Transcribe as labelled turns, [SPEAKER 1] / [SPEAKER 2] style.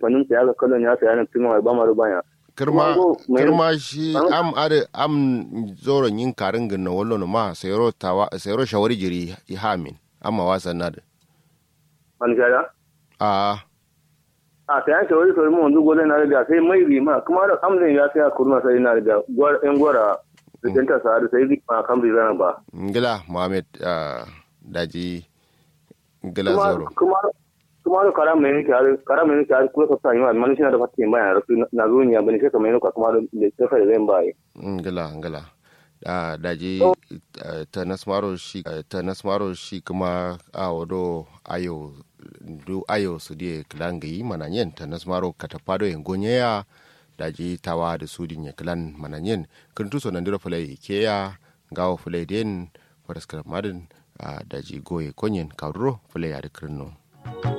[SPEAKER 1] fanin sa ya ga kallon ya sa yana tuma ba ma rubanya
[SPEAKER 2] kirma
[SPEAKER 1] Kuma go- mai-
[SPEAKER 2] kirma shi
[SPEAKER 1] An-
[SPEAKER 2] am ade am zoron yin karin ginna wallo no ma sayro tawa sayro shawari jiri i hamin amma wasan nada
[SPEAKER 1] man gada
[SPEAKER 2] a
[SPEAKER 1] a ta yanke wani kawai mun zugo na riga sai mai rima kuma da amzin ya sai a kurma sai na riga gwar yan gwara da danta sa da sai rima kan bi zana ba
[SPEAKER 2] ngila muhammad ah, daji ngila
[SPEAKER 1] kuma
[SPEAKER 2] zoro
[SPEAKER 1] kuma kuma da kara mai nake har kara mai nake har kuma ka sani ma man shi na da fatin bayan rasu na zo ni abin sai kamar yana kuma da sai ka zai ba
[SPEAKER 2] ngila ngila ah, daji
[SPEAKER 1] Oh.
[SPEAKER 2] ah, ta nasmaro shi ah, ta nasmaro shi kuma a wado ayo du ayo su die klangi mananyen ta nasmaro katapado en gonyeya daji tawa da sudin ya klan mananyen kuntu so nandiro fulai keya gawo fulai den faraskar madin ah, daji goye konyen kauro fulai ya da kirno